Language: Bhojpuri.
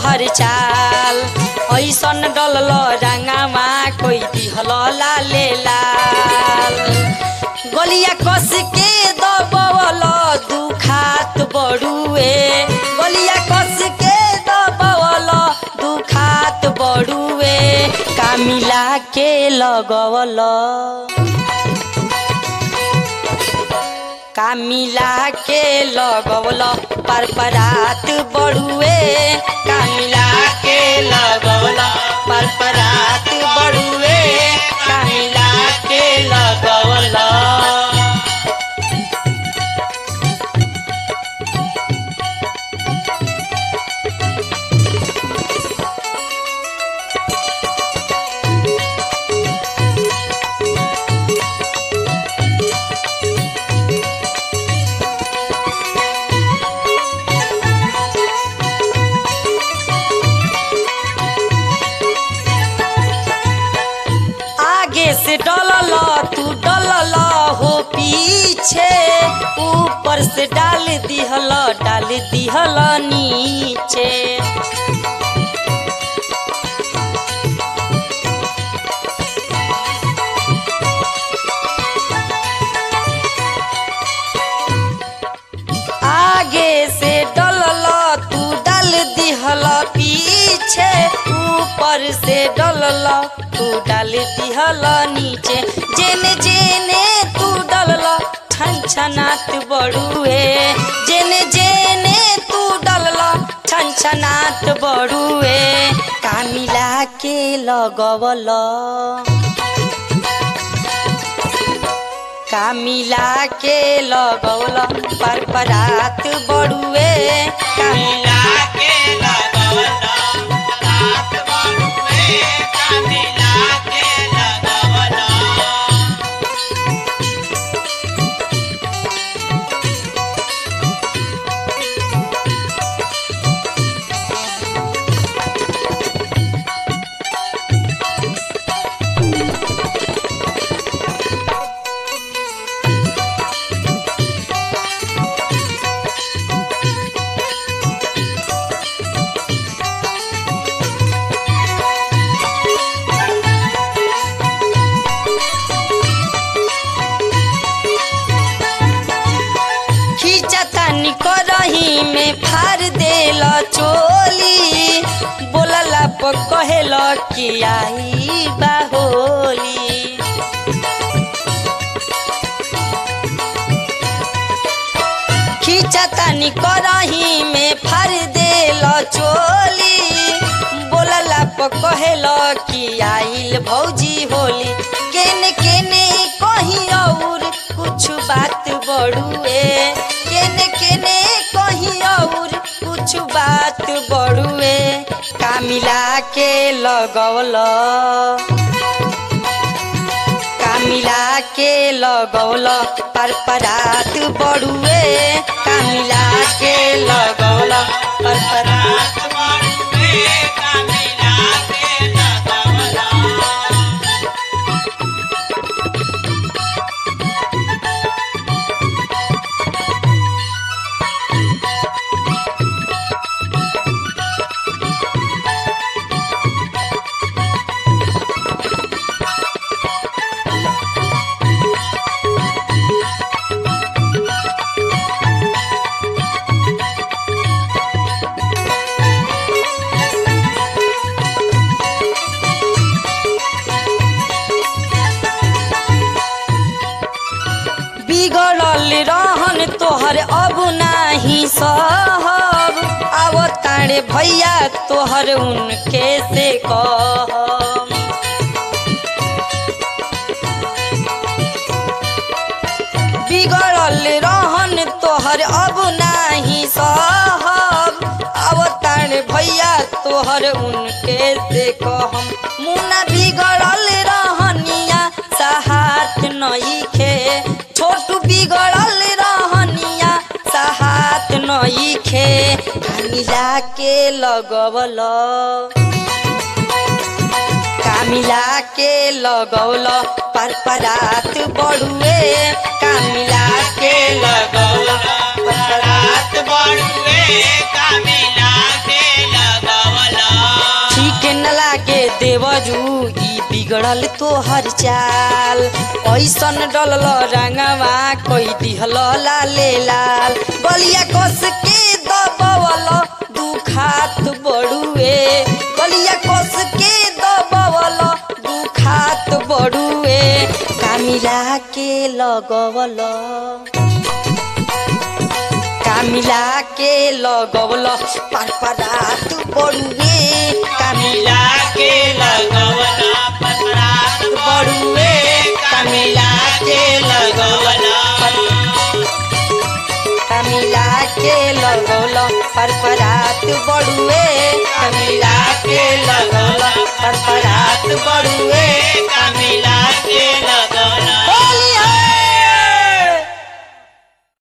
तोहर चाल ऐसन डलल रंगावा कोई दिहल लाले लाल गलिया कस के दबवल दुखात बड़ुए गलिया कस के दबवल दुखात बड़ुए कामिला के लगवल कामिला के लगवल पर परात बड़ुए कामिला के लगवल पर परात बड़ुए कामिला के लगवल आगे से डलल तू डलल हो पीछे ऊपर से डाल दिहल डाल दिहल नीचे आगे से डलल तू डाल दिहल पीछे ऊपर से डलल तू डाल दिहल नीचे जेने जेने तू डलल छन छनात बड़ुए जेने जेने तू डलल छन छनात बड़ुए कामिला के लगवल कामिला के लगौल पर परात बड़ुए कामिला के लगवला रात बड़ुए कामिला के लगवला खींचतानी करही में फार देल चोली बोलला पर कहेल कि आई बाहोली खींचतानी करही में फार देल चोली बोलला पर कहेल कि आइल भौजी होली केने केने कहीं और कुछ बात बड़ुए केने केने कहीं और कुछ बात बड़ुए कामिला के लगवल कामिला के लगौल पर परात बड़ुए कामिला के लगौल पर परात रात बड़ुए कामिला के लगवला बिगड़ल रहन तोहर अब नाही सहब अब तारे भैया तोहर उनके से कहब बिगड़ल रहन तोहर अब नाही सहब अब तारे भैया तोहर उनके से कहम मुना बिगड़ल रहनिया सहात नईखे छोटू बिगड़ल रहनिया सहात नईखे कामिला के लगवल कामिला के लगौल पर परात बड़ुए कामिला के लगौल पर परात रात बड़ुए कामिला के लगवला देवरू ई बिगड़ल तोहर चाल ऐसन डलल रंगवा कोई दिहल लाले लाल बलिया कस के दबवल दुखात बड़ुए बलिया कस के दबवल दुखात बड़ुए कामिला के लगवल कामिला के लगवल पर परात बड़ुए कामिला मिला के लगवला पतरात बड़ुए मिला के लगवला कामिला के लगवल पर परात बड़ुए कामिला